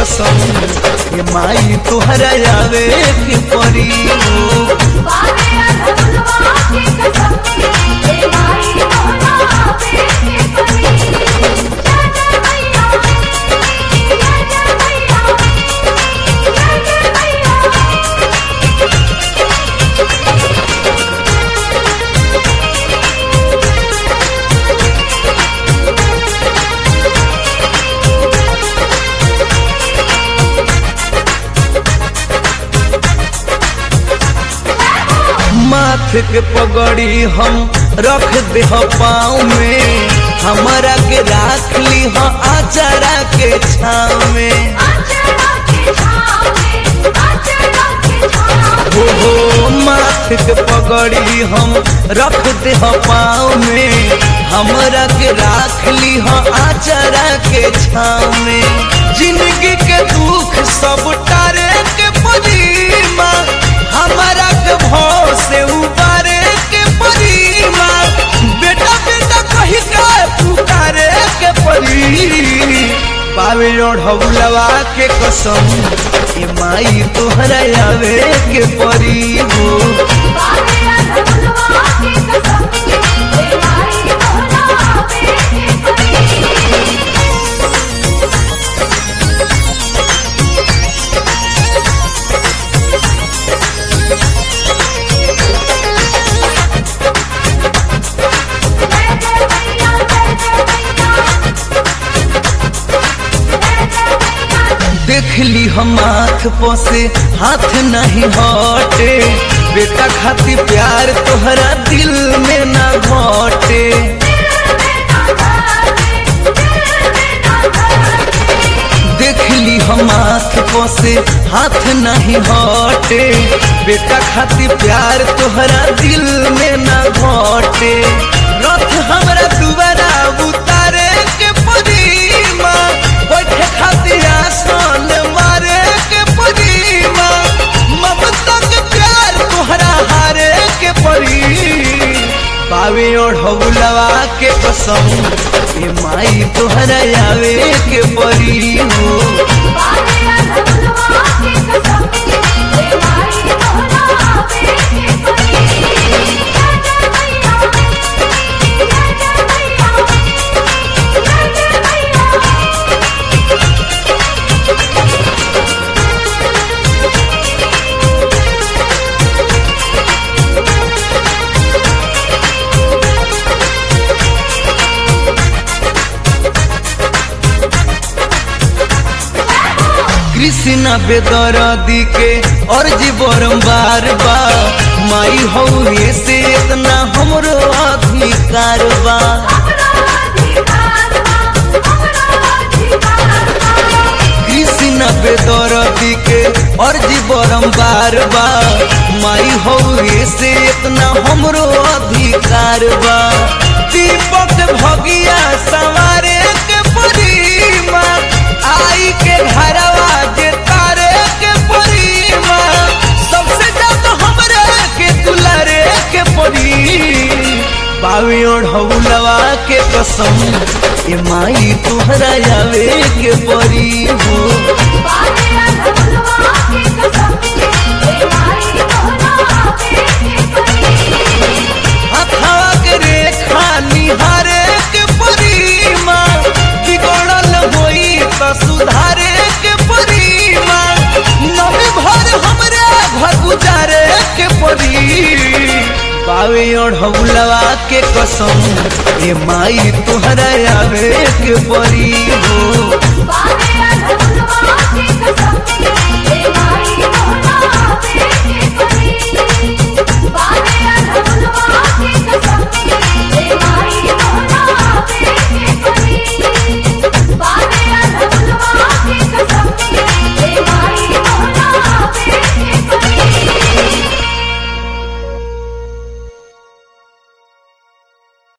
कसम ये माई तुहरा आवे के परी हो बारे अधुलवा के कसम ए माई तोरा आवे के परी जय जय मैया जय जय मैया जय जय मैया माथ के पगड़ी हम रख दे पाँव में हमारा के राख ली हो आचारा के छाव में आचरा के छाव में आचरा के छाव हो हो माथ के पगड़ी हम रख दे पाँव में हमरा के राख ली हो आचारा के छाव में जिंदगी के दुख सब टारे के परीमा हमारा के भाव से उबारे के परीमा बेटा बेटा कही के पुकारे के परी पावे ओढ़ौलवा के कसम ए माई तोहरा आवे के परी हो बारे अधुलवा के कसम ए माई तोरा आवे के परी जय जय मैया जय जय मैया जय जय मैया देख ली हम हाथ पोसे हाथ नहीं हटे बेटा खाती प्यार तोहरा दिल में ना घटे देख ली हम हाथ पोसे हाथ नहीं हटे बेटा खाती प्यार तोहरा दिल में ना घटे रथ हमरा दुबारा उतारे के परीमा बैठे खातिर आसन मारे के परीमा ममता के प्यार तोहरा हारे के परी पावे ओढ़ौलवा के कसम ए माई तोहरा आवे के परी हो बारे अधुलवा के कसम ए माई तोरा आवे के परी जय जय मैया जय जय मैया जय जय मैया कृष्णा बेदरदी के अर्जी बारंबार बा माई हो से इतना हमरो अधिकार बा अपना अधिकार अपना अधिकार कृष्णा बेदरदी के अर्जी बारंबार बा माई हो से इतना हमरो अधिकार बा दीपक भगिया सवारे के परीमा आई के घरवा जे तारे के परीमा सबसे ज्यादा हमरे के दुलारे के परी पावे ओढ़ौलवा के कसम ए माई तोहरा आवे के परी हो बारे अधुलवा के कसम ए माई तोरा आवे के परी हथवा के रेखा निहारे के परीमा बिगड़ल होई त सुधारे के परीमा नवे भर हमरे घर गुजारे के परी पावे ओढ़ौलवा के कसम ए माई तोहरा आवे के परी हो